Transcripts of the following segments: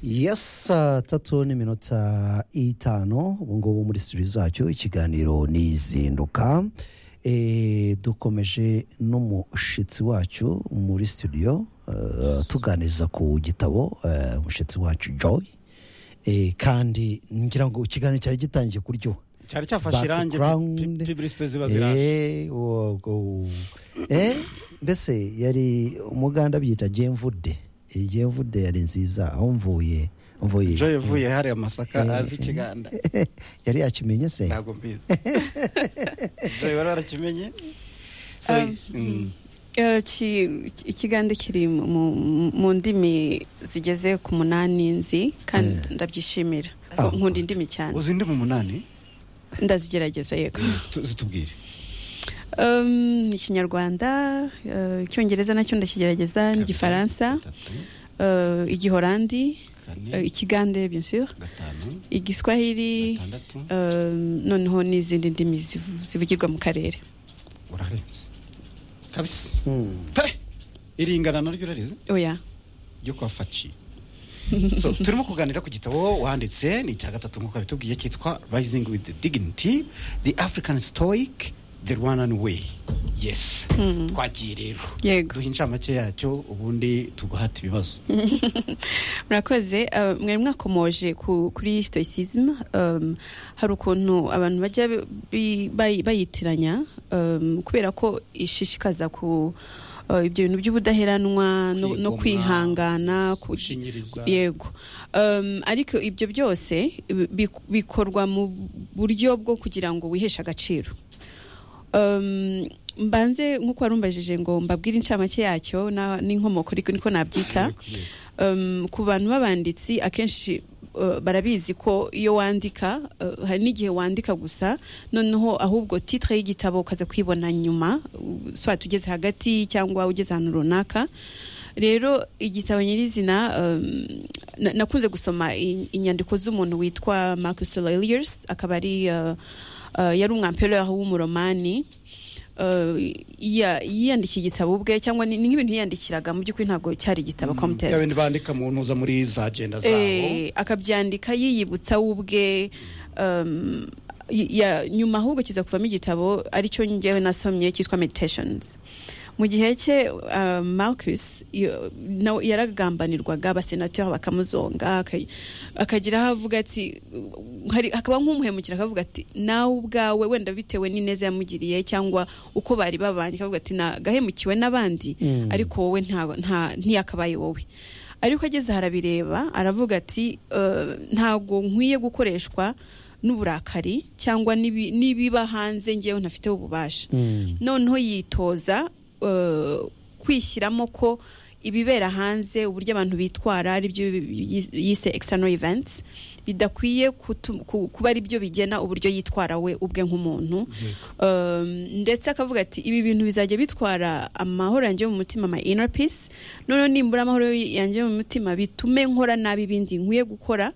yes saa tatu n'iminota itanu ubu ngubu muri studio zacyo ikiganiro nizinduka Eh, dukomeje n'umushyitsi wacu muri studio eh, tuganiza ku gitabo eh, umushyitsi wacu joy Eh, kandi ngira ngo ikiganiro cyari gitangiye kuryoha cyari cyafashe irangi Background. piburisite ziba ziranga Eh, wo- go- Eh, mbese yari umuganda byita jemvude iyi jemvude yari nziza aho mvuye mvuye joye vuye hariya masaka azi ikiganda yari yakimenye se ntabwo mbizi joye wari warakimenye Sorry. Mm. Eh, ki- ki- ikiganza kiri mu- mu mu ndimi zigeze ku munani nzi kandi ndabyishimira Ah, nkunda indimi cyane uzi indi mu munani ndazigerageza yego Tu- zitubwire Em, ikinyarwanda eh, icyongereza nacyo ndakigerageza n'igifaransa gatatu eh, igihorandi eh, kane ikigande bien sûr gatanu igiswahili gatandatu em, noneho n'izindi ndimi zivu- zivugirwa mu karere urarenze kabisa Hmm. pe iringana naryo urarize oya ryo kwa faci so turimo kuganira ku gitabo wanditse ni icya gatatu nk'uko bitubwiye cyitwa rising with dignity the african stoic the rwandan way yes Mhm. twagiye rero Yego. duha incamake yacyo ubundi tugahata ibibazo murakoze eh, mwari mwakomoje ku- kuri stoicism em, hari ukuntu abantu bajya bi- bayi- bayitiranya em, kubera ko ishishikaza ku eh, ibyo bintu by'ubudaheranwa no- no Kwigomwa, kwihangana ku- gushinyiriza. yego Em, ariko ibyo byose bi- bikorwa mu buryo bwo kugira ngo wiheshe agaciro Um, mbanze nk'uko warumbajije ngo mbabwire incamake yacyo na- n'inkomoko ariko niko nabyita um, ku bantu b'abanditsi akenshi uh, barabizi ko iyo wandika uh, hari n'igihe wandika gusa noneho ahubwo titre y'igitabo ukaza kuyibona nyuma uh, soit ugeze hagati cyangwa ugeze ahantu runaka rero igitabo nyirizina um, na- nakunze gusoma i- inyandiko z'umuntu witwa Marcus Aurelius akaba ari uh, uh, yari umwampereur w'umuromani Uh, ya- yiyandikiye igitabo ubwe cyangwa ni ni nk'ibintu yiyandikiraga mu by'ukuri ntabwo cyari igitabo compte ya bindi bandika mu ntuza muri za agenda zabo Eh, akabyandika yiyibutsa we ubwe um, y- ya- nyuma ahubwo kiza kuvamo igitabo aricyo ngewe nasomye cyitwa meditations mu gihe cye uh, Marcus yo- na- yaragambanirwaga abasenateri bakamuzonga aka- akagira aho avuga ati hari- hakaba nk'umuhemukira akavuga ati nawe ubwawe wenda bitewe n'ineza yamugiriye cyangwa uko bari babanye akavuga ati nagahemukiwe n'abandi Mm. ariko wowe nta- nta- ntiyakabaye wowe ariko ageze aha arabireba aravuga ati "Eh, ntago nkwiye gukoreshwa n'uburakari cyangwa n'ibi- n'ibiba hanze ngewe ntafiteho ububasha Hmm. noneho yitoza eh, kwishyiramo ko ibibera hanze uburyo abantu bitwara aribyo yise external events bidakwiye kutu- ku- kuba ari byo bigena uburyo yitwara we ubwe nk'umuntu Um, ndetse akavuga ati ibi bintu bizajya bitwara amahoro yanjye yo mu mutima ama inner peace noneho nimbura amahoro yanjye yo mu mutima bitume nkora nabi ibindi nkwiye gukora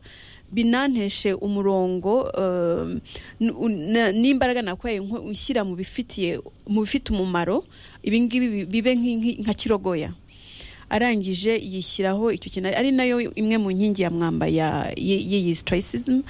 binanteshe umurongo um, n- u- na- n'imbaraga nakwaye nko- nshyira mu bifitiye mu bifite umumaro ibi ngibi bi- bibe nk'i- nk'i- nka kirogoya arangije yishyiraho icyo kintu ari nayo imwe mu nkingi ya mwamba ya y- y'iyi stoicism